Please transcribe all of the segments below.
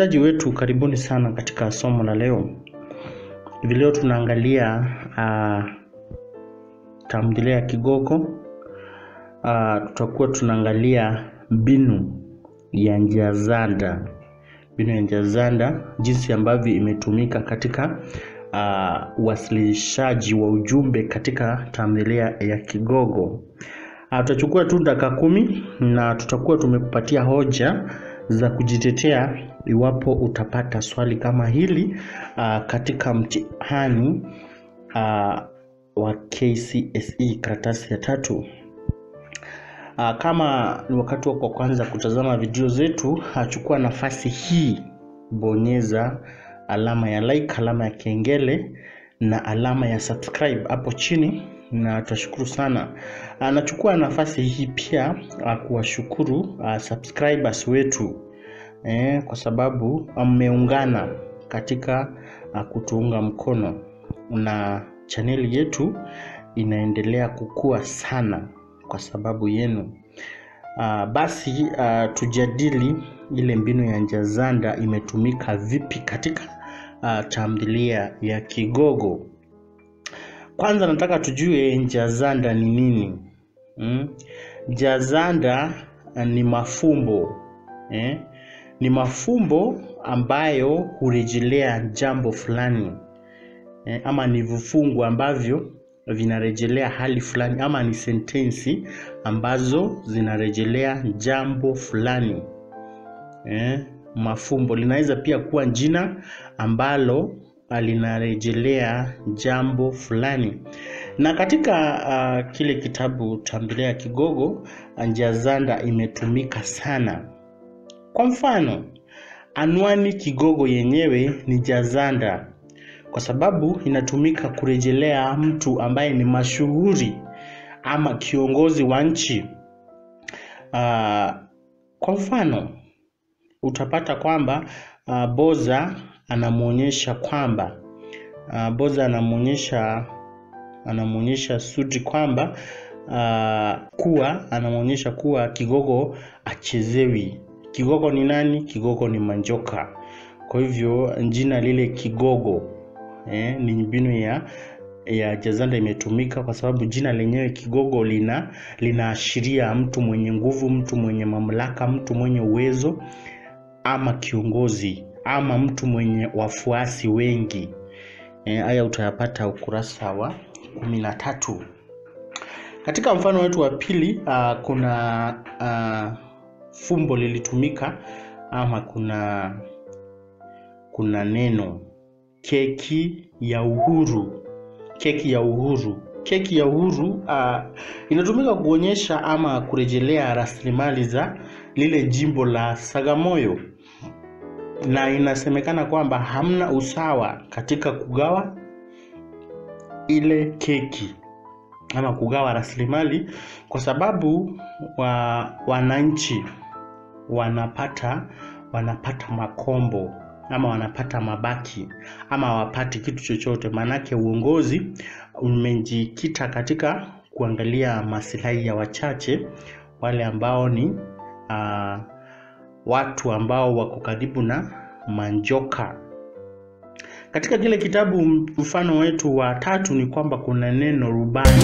Wasikilizaji wetu, karibuni sana katika somo la leo. Hivi leo tunaangalia uh, tamthilia ya Kigogo. Uh, tutakuwa tunaangalia mbinu ya njia-zanda, mbinu ya njia-zanda, jinsi ambavyo imetumika katika uh, uwasilishaji wa ujumbe katika tamthilia ya Kigogo. Uh, tutachukua tu dakika kumi na tutakuwa tumekupatia hoja za kujitetea iwapo utapata swali kama hili uh, katika mtihani uh, wa KCSE karatasi ya tatu. Uh, kama ni wakati wako wa kwanza kutazama video zetu, achukua nafasi hii, bonyeza alama ya like, alama ya kengele na alama ya subscribe hapo chini na tutashukuru sana. Uh, nachukua nafasi hii pia uh, kuwashukuru uh, subscribers wetu eh, kwa sababu mmeungana katika uh, kutuunga mkono na chaneli yetu inaendelea kukua sana kwa sababu yenu. Uh, basi uh, tujadili ile mbinu ya njia-zanda imetumika vipi katika uh, tamthilia ya Kigogo. Kwanza nataka tujue njia-zanda ni nini? Mm? Njia-zanda uh, ni mafumbo eh? Ni mafumbo ambayo hurejelea jambo fulani eh, ama ni vifungu ambavyo vinarejelea hali fulani ama ni sentensi ambazo zinarejelea jambo fulani eh, mafumbo linaweza pia kuwa jina ambalo linarejelea jambo fulani na katika uh, kile kitabu tamthilia ya Kigogo njia-zanda imetumika sana. Kwa mfano, anwani Kigogo yenyewe ni njia-zanda kwa sababu inatumika kurejelea mtu ambaye ni mashuhuri ama kiongozi wa nchi. Uh, kwa mfano utapata kwamba uh, Boza anamwonyesha kwamba uh, Boza anamwonyesha anamwonyesha Sudi kwamba uh, kuwa anamwonyesha kuwa Kigogo achezewi. Kigogo ni nani? Kigogo ni Manjoka. Kwa hivyo jina lile Kigogo eh, ni mbinu ya ya njia-zanda imetumika kwa sababu jina lenyewe Kigogo lina linaashiria mtu mwenye nguvu, mtu mwenye mamlaka, mtu mwenye uwezo ama kiongozi ama mtu mwenye wafuasi wengi. Haya e, utayapata ukurasa wa kumi na tatu. Katika mfano wetu wa pili uh, kuna uh, fumbo lilitumika ama kuna kuna neno keki ya uhuru. Keki ya uhuru, keki ya uhuru uh, inatumika kuonyesha ama kurejelea rasilimali za lile jimbo la Sagamoyo, na inasemekana kwamba hamna usawa katika kugawa ile keki ama kugawa rasilimali, kwa sababu wa wananchi wanapata wanapata makombo ama wanapata mabaki ama hawapati kitu chochote. Maanake uongozi umejikita katika kuangalia maslahi ya wachache, wale ambao ni uh, watu ambao wako karibu na Manjoka. Katika kile kitabu mfano wetu wa tatu ni kwamba kuna neno rubani.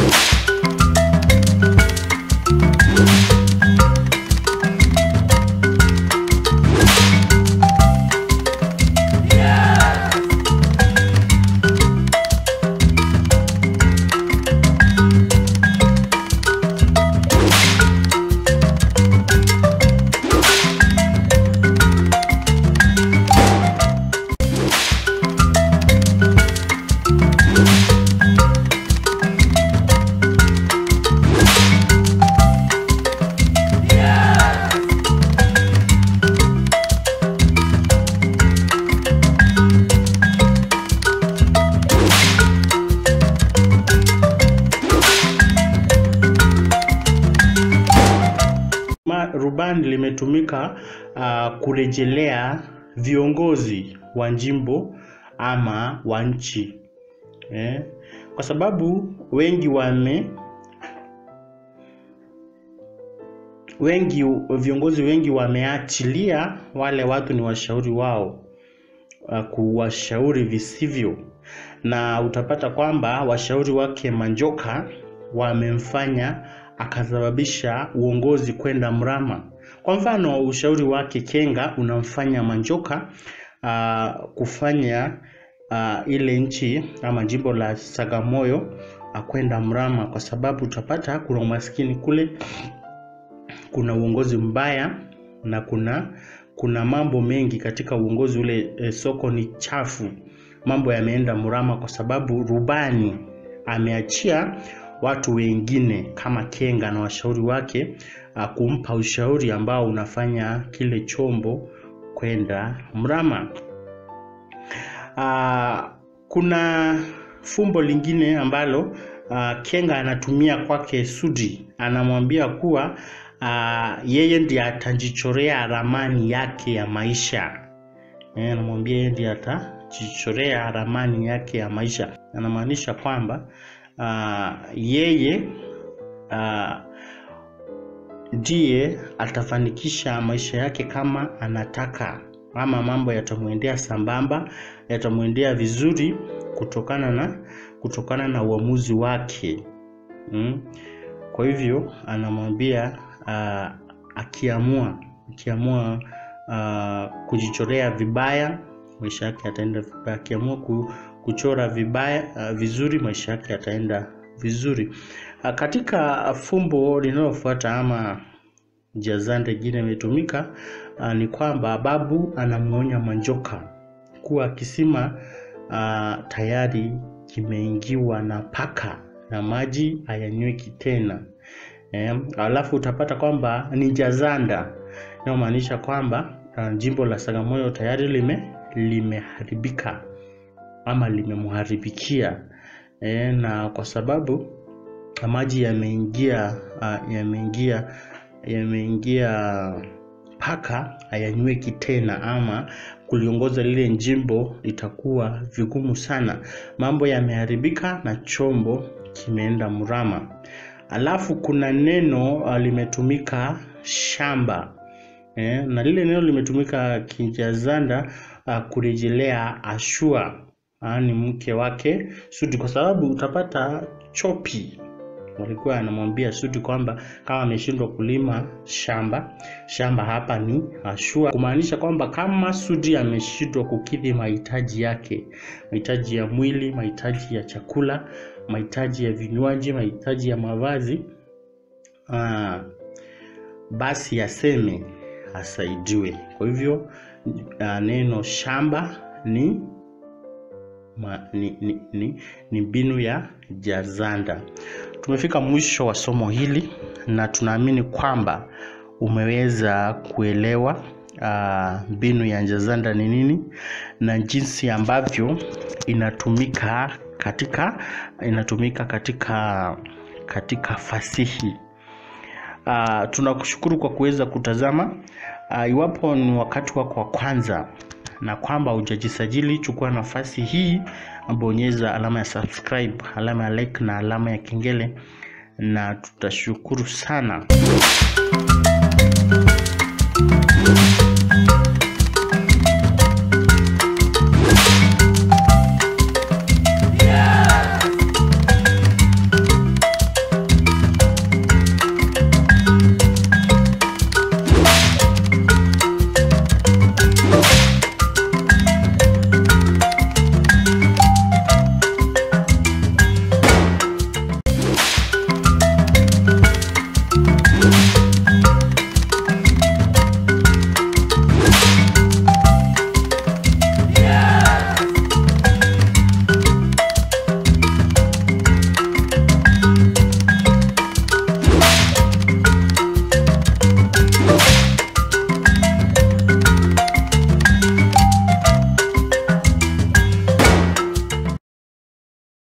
Rubani limetumika uh, kurejelea viongozi wa jimbo ama wa nchi eh, kwa sababu wengi wame wengi viongozi wengi wameachilia wale watu ni washauri wao uh, kuwashauri visivyo, na utapata kwamba washauri wake Manjoka wamemfanya akasababisha uongozi kwenda mrama. Kwa mfano, ushauri wake Kenga unamfanya Manjoka uh, kufanya uh, ile nchi ama jimbo la Sagamoyo uh, kwenda mrama, kwa sababu utapata kuna umaskini kule, kuna uongozi mbaya na kuna kuna mambo mengi katika uongozi ule. E, soko ni chafu, mambo yameenda mrama kwa sababu rubani ameachia watu wengine kama Kenga na washauri wake a, kumpa ushauri ambao unafanya kile chombo kwenda mrama. A, kuna fumbo lingine ambalo a, Kenga anatumia kwake Sudi, anamwambia kuwa a, yeye ndiye atajichorea ramani yake ya maisha. Eh, anamwambia yeye ndiye atajichorea ramani yake ya maisha, anamaanisha kwamba Uh, yeye ndiye uh, atafanikisha maisha yake kama anataka, ama mambo yatamwendea sambamba, yatamwendea vizuri kutokana na kutokana na uamuzi wake mm. Kwa hivyo anamwambia uh, akiamua akiamua uh, kujichorea vibaya maisha yake yataenda vibaya, akiamua ku, kuchora vibaya uh, vizuri maisha yake yataenda vizuri. Uh, katika fumbo linalofuata ama jazanda ingine imetumika uh, ni kwamba babu anamuonya Manjoka kuwa kisima uh, tayari kimeingiwa na paka na maji hayanyweki tena. Eh, alafu utapata kwamba ni jazanda inayomaanisha kwamba uh, jimbo la Sagamoyo tayari lime limeharibika ama limemharibikia e, na kwa sababu maji yameingia uh, yameingia yameingia paka hayanyweki tena, ama kuliongoza lile jimbo litakuwa vigumu sana. Mambo yameharibika na chombo kimeenda mrama. Alafu kuna neno uh, limetumika shamba e, na lile neno limetumika Kijazanda uh, kurejelea Ashua ni mke wake Sudi, kwa sababu utapata Chopi walikuwa anamwambia Sudi kwamba kama ameshindwa kulima shamba shamba hapa ni Ashua, kumaanisha kwamba kama Sudi ameshindwa kukidhi mahitaji yake, mahitaji ya mwili, mahitaji ya chakula, mahitaji ya vinywaji, mahitaji ya mavazi aa, basi aseme asaidiwe. Kwa hivyo neno shamba ni Ma, ni, ni, ni, ni mbinu ya jazanda. Tumefika mwisho wa somo hili na tunaamini kwamba umeweza kuelewa mbinu uh, ya jazanda ni nini na jinsi ambavyo inatumika katika inatumika katika katika fasihi. Uh, tunakushukuru kwa kuweza kutazama. Uh, iwapo ni wakati wako wa kwanza na kwamba hujajisajili, chukua nafasi hii, bonyeza alama ya subscribe, alama ya like na alama ya kengele, na tutashukuru sana.